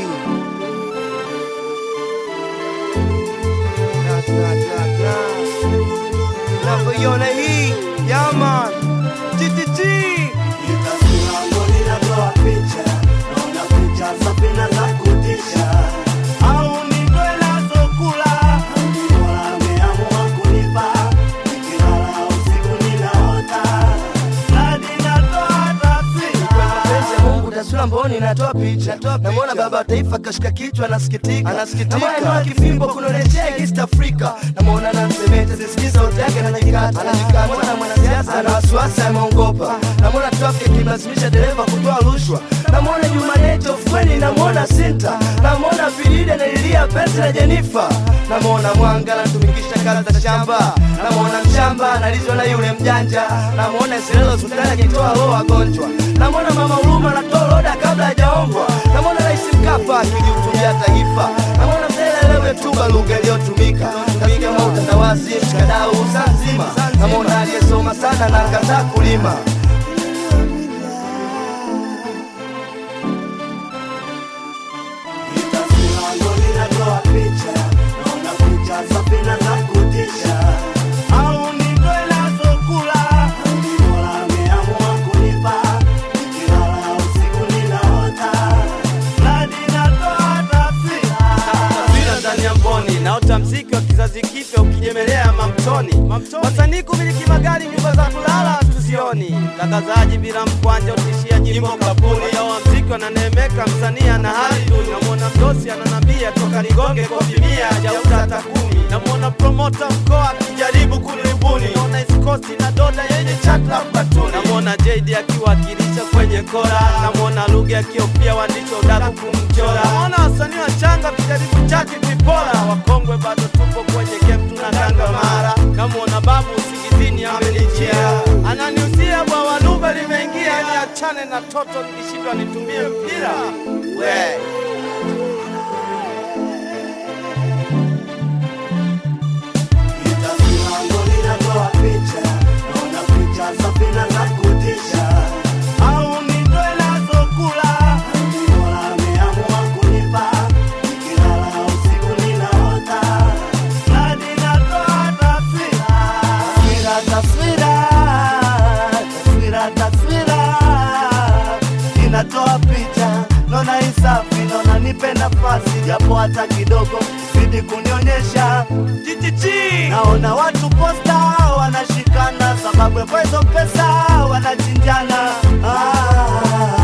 Na, na, na, na. Navyoiona hii yaman TTT Nitasimama ninatoa picha, naona picha safi na za kutisha. Au nitoe nazo kula, ni Mola ameamua kunipa. Nikilala usiku ninaota, na ninatoa taswira. mapenzi ya Mungu taswira mboni natoa picha namwona baba wa taifa kashika kichwa anasikitika anasikitika kifimbo kunaoneshea East Africa namwona nansemete sisikiza sauti yake anajikata anajikata mwanasiasa ana wasiwasi ameongopa namwona traffic akimlazimisha dereva kutoa rushwa namwona Jumaneti ofweni namwona Sinta namwona Filide analilia penzi na Jenifa namwona Mwanga anatumikisha kazi za shamba namwona mshamba analizwa na yule mjanja namwona Isilelo hospitali akitoa roho wagonjwa namwona mama Huruma anatoa roda kabla hajaombwa namwona Rais Mkapa akilihutubia taifa namwona mzee Lelewe tuba lugha iliyotumika katika utandawazi mshikadau Zanzima namwona aliyesoma sana na akataa kulima Nitasimama ninatoa picha, naona picha safi na za kutisha. Au nitoe nazo kula, ni Mola ameamua kunipa. Nikilala usiku ninaota, na ninatoa taswira. taswira ndani ya mboni naota mziki wa kizazi kipya ukijemelea mamtoni wasanii kumiliki magari nyumba za kulala tuzioni mtangazaji bila mkwanja utishia nyimbo kapuni yawa mziki wananeemeka msanii ana hali duni namwona mdosi ananambia toka ligonge kofi mia hajauza hata kumi namwona promota mkoa akijaribu kuniribuni naona iskosi na doda yenye chakla mbatuni namwona JD akiwakilisha kwenye kora namwona lugha akiopia waandishi wa udaku kumchora namwona wasanii wachanga wakijaribu chaki vipora wakongwe bado tupo kwenye game tunakanga mara namwona babu usingizini amenijia ananiusia bwawa lugha limeingia niachane na toto nikishindwa nitumie mpira we Nitasimama ninatoa picha, naona picha safi na za kutisha. Au nitoe nazo kula, ni Mola ameamua kunipa. Nikilala usiku ninaota, na ninatoa taswira. Taswira, taswira, taswira, taswira. Ninatoa picha, naona hii safi, naona nipe nafasi japo hata kidogo, zidi kunionyesha Naona watu posta wanashikana sababu ya kwa hizo pesa wanachinjana. Ah,